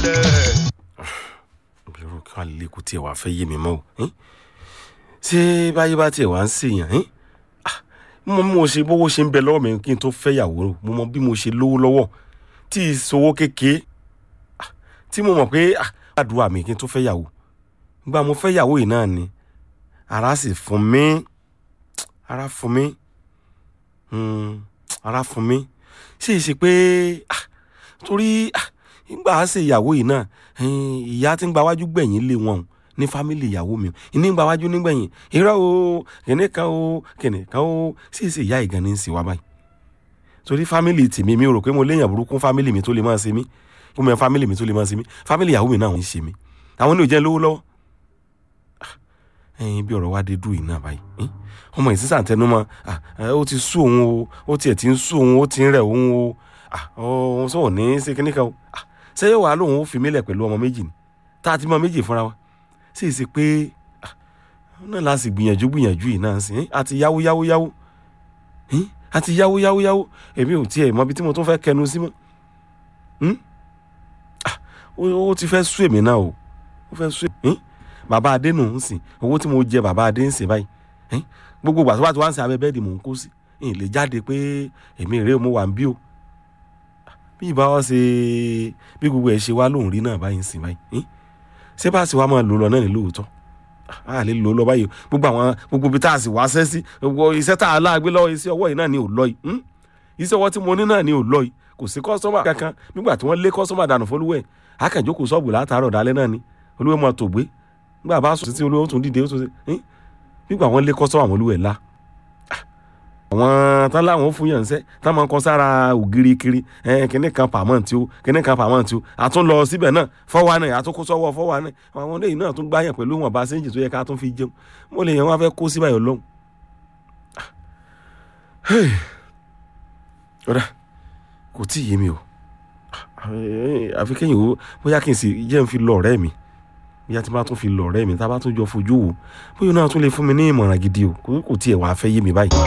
balẹ̀. irú kí wàá lè kó tiẹ̀ wàá fẹ́ yé mi mọ́ o ẹ́n? ṣé báyé bá tiẹ̀ wá ń ṣèyàn ẹ́n? Ah, mo mọ mo ṣe bówó ṣe ń bẹ lọ́wọ́ mi kí n tó fẹ́ yàwó mo mọ bí mo ṣe lówó lọ́wọ́ tí ìṣòwò kékeré ah, tí mo mọ̀ pé ah, àdúrà mi kí n tó fẹ́ yàwó gba mo fẹ́ yàwó yìí náà ni ara sì fún mi ara fún mi Hmm, ara fún mi ṣe é ṣe pé ah, torí ah, nígbà á ṣe ìyàwó yìí náà eh, ìyá tí ń gba wájú gbẹ̀yìn lé wọn o, ní fámìlì ìyàwó mi o ìní ń gba wájú nígbẹ̀yìn irọ́ o kìnìún kan o kìnìún kan o ṣe é ṣe ìyá ìgànnì ń ṣe wá báyìí torí fámìlì tèmi mi ò rò pé mo léèyàn burúkú fámìlì mi tó lè máa ṣe mí kó mọ fámìlì mi tó lè máa ṣe mí fámìlì ìyàwó mi náà ń ṣe mí àwọn ní ò jẹ́ lówó lọ́wọ́ ẹyin bí ọ̀rọ̀ wa dé dùn yìí náà báyìí ẹn? ọmọ yìí sísà tẹnumọ́ ah, ẹ, ó ti sú òun o ó tiẹ̀ ti ń sú òun ó ti ń rẹ̀ òun o ah, òun sọ̀rọ̀ ní ṣe kíní kan o ah, ṣé yóò wá lóun ó fi mílẹ̀ pẹ̀lú ọmọ méjì ni tá a ti mọ méjì fúnra wa sì ṣe pé ah, náà la sì gbìyànjú gbìyànjú yìí náà sí ẹn? àti yáwó yáwó yáwó ẹn? àti yáwó yáwó yáwó èmi ò tiẹ̀ mọ ibi tí mo tún fẹ́ kẹnu sí mọ́ Hmm? Ah, ó ó ti fẹ́ sú èmi náà o ó fẹ́ sú èmi bàbá adé nù ń sìn owó tí mo jẹ bàbá adé ń sìn báyìí ẹ́n? gbogbo ìgbà tó bá ti wá ń sin abẹ bẹ́ẹ̀dì mò ń kó sí ẹ̀ lè jáde pé èmi rèé mo wà ń bí o bí ìbá wa ṣe bí gbogbo ẹ̀ ṣe wá lóhùn rí náà báyìí ń sìn báyìí ẹ́n? ṣé bá a sì wá máa lò lọ náà ní lóòótọ́ a lè lò lọ báyìí o. gbogbo àwọn gbogbo ibi tá a sì wá ṣẹ́ sí gbogbo iṣẹ́ tá a láàgbé lọ́wọ́ iṣẹ́ ọwọ́ yìí náà ni ò lọ yìí ẹ́n? iṣẹ́ ọwọ́ tí mo ní náà ni ò lọ yìí kò sí kọ́sọ́mà kankan nígbà tí wọ́n lé kọ́sọ́mà dànù fọlúwẹ̀ akànjókòó sọ́ọ̀bù látàárọ̀ dalẹ́ náà ni olúwẹ̀ máa tò gbé nígbà bá sùn títí olúwẹ̀ ó tún dìde ó tún ṣe ẹ́n? nígbà wọ́n lé kọ́sọ́mà àwọn olúwẹ̀ la àwọn tán láwọn fún yàn sẹ́ tán máa ń kọ sára ògiri kiri ẹ̀ kíní kan pàmọ́ǹtì o kíní kan pàmọ́ǹtì o àtún lọ síbẹ̀ náà fọ́wọ́ náà àtún kó sọ́wọ́ fọ́wọ́ náà àwọn eléyìí náà tún gbáyàn pẹ̀lú wọn bá séǹjì tó yẹ ká tún fi jẹun mo lè yẹn wọn fẹ́ kó síbẹ̀ yọ lọ́hùn. ọ̀dà kò tí ì yé mi o àfi kéyìn o bóyá kí n sì jẹ́ n fi lọ ọ̀rẹ́ mi bóyá tí n bá tún fi lọ ọ̀rẹ́ mi tá a bá tún jọ fojú wò bóyá náà tún lè fún mi ní ìmọ̀ràn gidi o kò kò tiẹ̀ wàá fẹ́ yé mi báyìí.